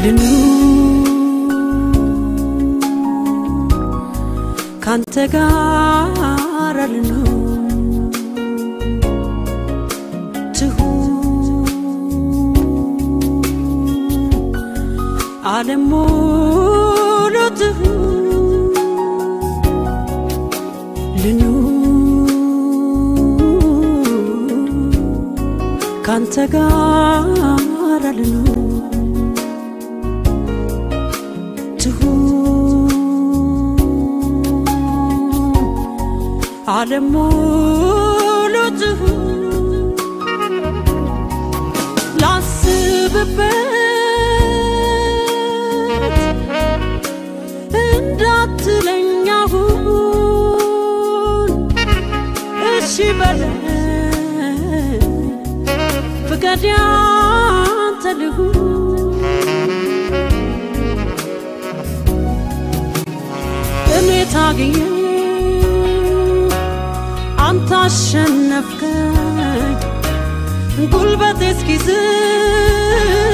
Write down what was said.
ካንተ ጋር ልኑር ትሁን ዓለም ሙሉ ትሁን ልኑር ካንተ ጋር ልኑር ትሁን ዓለም ሙሉ ትሁን ላስብበት እንዳትለኝ አሁን እሺ በለኝ ፍቃድ ያንተ ልሁን እኔ ታግዬ አንተ አሸነፍከኝ ጉልበቴ እስኪዝል